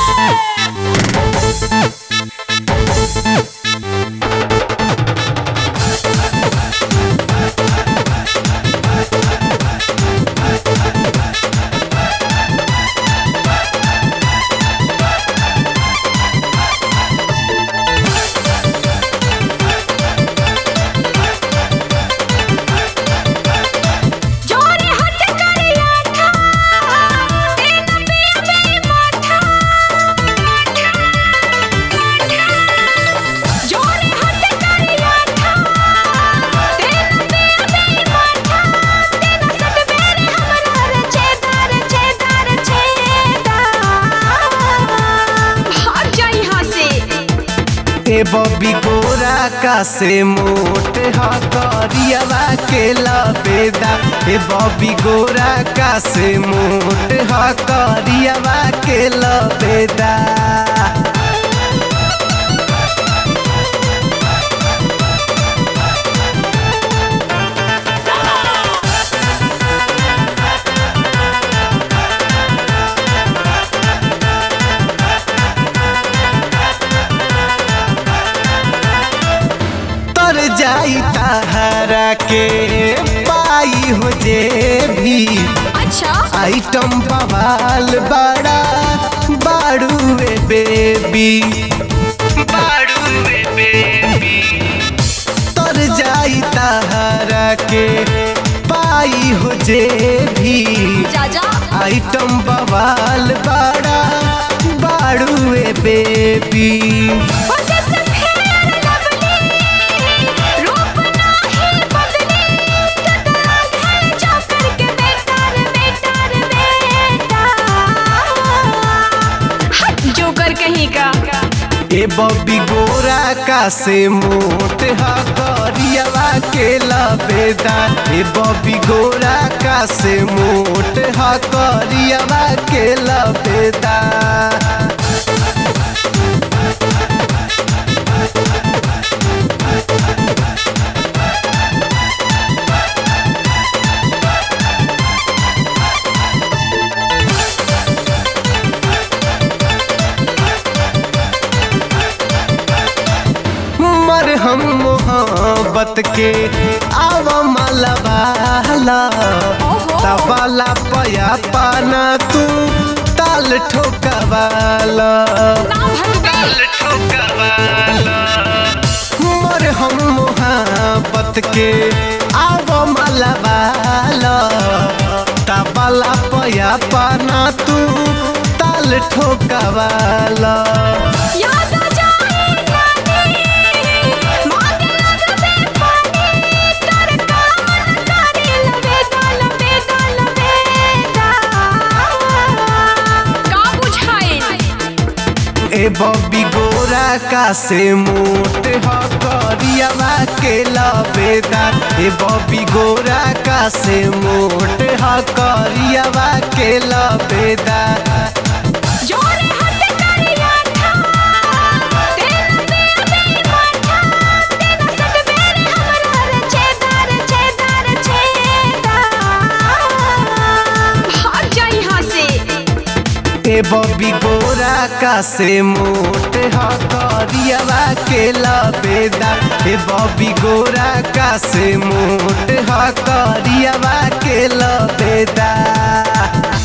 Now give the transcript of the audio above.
जोरे हट करिया था तेन पिया बे माथा जोरे हट करिया था तेन पिया बे माथा तेन सट बेरे हमरा रे छेदार छेदार छेदा भाग जा यहाँ से ए बबी गोरा का से मोट ह करियावा के लबेदा ए बबी गोरा का से मोट ह करियावा के लबेदा तर जाई तहरा के पाई हो जे भी अच्छा आइटम बवाल बड़ा बाड़ूए बेबी बाड़ूए बेबी तर जाई तहरा के पाई हो जे भी जा जा आइटम बवाल बड़ा बाड़ूए बेबी वजह से फेर लवली रूप नाही बदली कतरा घर जा करके बेकार बेकार बेटा हट जोकर कहीं का ए बबी गोरा का से मोट हा करियावा के लबेदा ए बबी गोरा का से मोट हा करियावा के लबेदा मर हम मोहब्बत के आव मलबाला तबाला पया पाना तू ताल ठोकवाला ना भगवे मर हम मोहब्बत के आव मलबाला तबाला पया पाना तू ताल ठोकवाला याद आ जाए नानी मांग लगबे पानी कर कामन करे लबे दल बे दल बेदा का बुझाए ए बबी गोरा का से मोट ह करियावा के लबेदा ए बबी गोरा का से मोट ह करियावा के लबेदा जोरे हट करिया था तेन पिया बे माथा तेन सट बेरे हमरा रे छेदार छेदार छेदा भाग जा यहाँ से ए बबी गोरा का से मोट ह करियावा के लबेदा ए बबी गोरा का से मोट ह करियावा के लबेदा